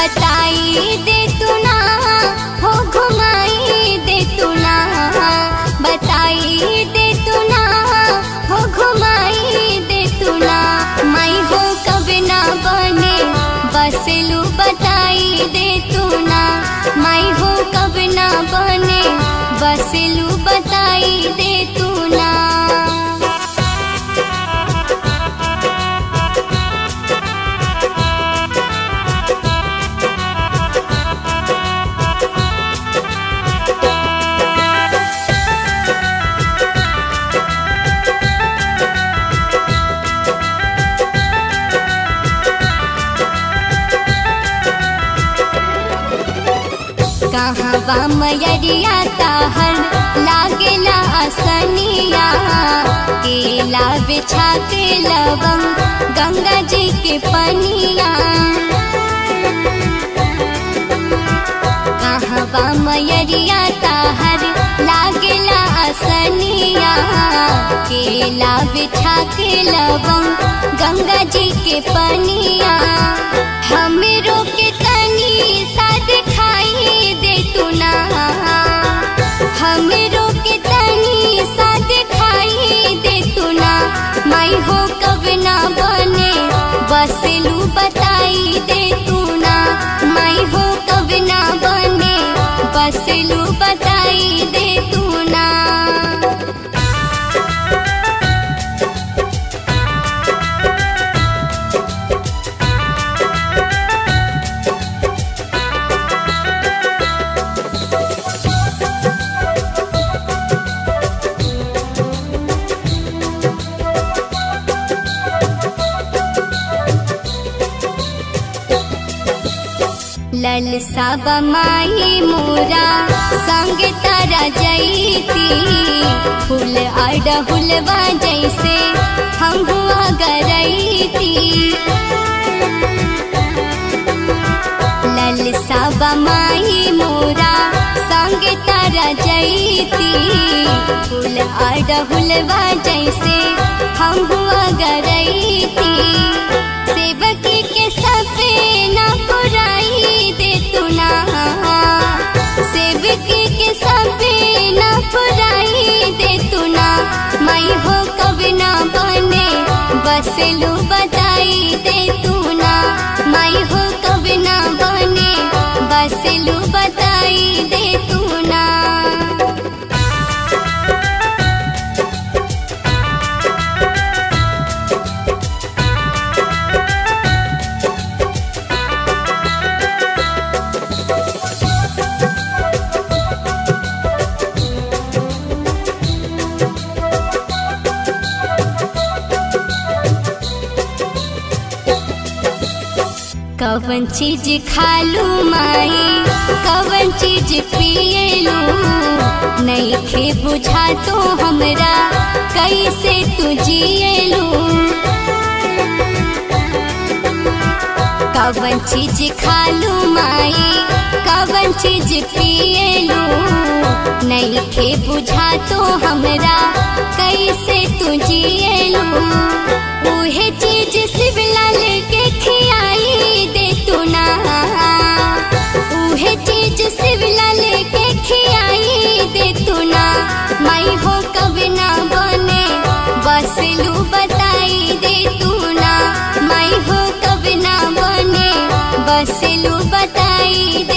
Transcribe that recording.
बताई दे तू ना हो घुमाई दे तू ना बताई दे तू ना हो घुमाई दे तू ना माई हो कब ना बने बसलू बताई दे तू ना माई हो कब ना बने बसलू बताई दे तू ना कहाँ बा मयरिया ताहर लागेला असनिया केला बिछा के लवंग गंगा जी के पनिया कहाँ बा मयरिया ताहर लागेला असनिया केला बिछा के लवंग गंगा जी के पनिया हमरो के तनी सा दिखाई दे तू ना हमरो के तनी सा दिखाई दे तू ना माई हो कब ना बने बसलू बताई दे तू ना माई हो कब ना बने बसलू बताई दे तू ना लल सब माई मोरा संग तारा जैती फूल अड़हुलवा जैसे हम हुआ गरैती लल सब माई मोरा संग तारा जैती फूल अड़हुलवा जैसे हम हुआ गरैती सेवकी के सपना पुराई दे तू ना सेवकी के सपना पुराई दे तू ना माई हो कब ना बने बसलू बताई दे तू ना माई हो कब ना बने बसलू बताई दे तू ना कवन चीज खालू माई कवन चीज पियलू नहीं खे बुझा तो हमरा कैसे तू जियलू कवन चीज खालू माई कवन चीज पियलू नहीं खे बुझा तो हमरा कैसे तू जियलू उहे चीज शिवलाल के खियाई दे तू ना उहे चीज शिवलाल के खियाई दे तू ना माई हो कब ना बने बसलू बताई दे तू ना माई हो कब ना बने बसलू बताई दे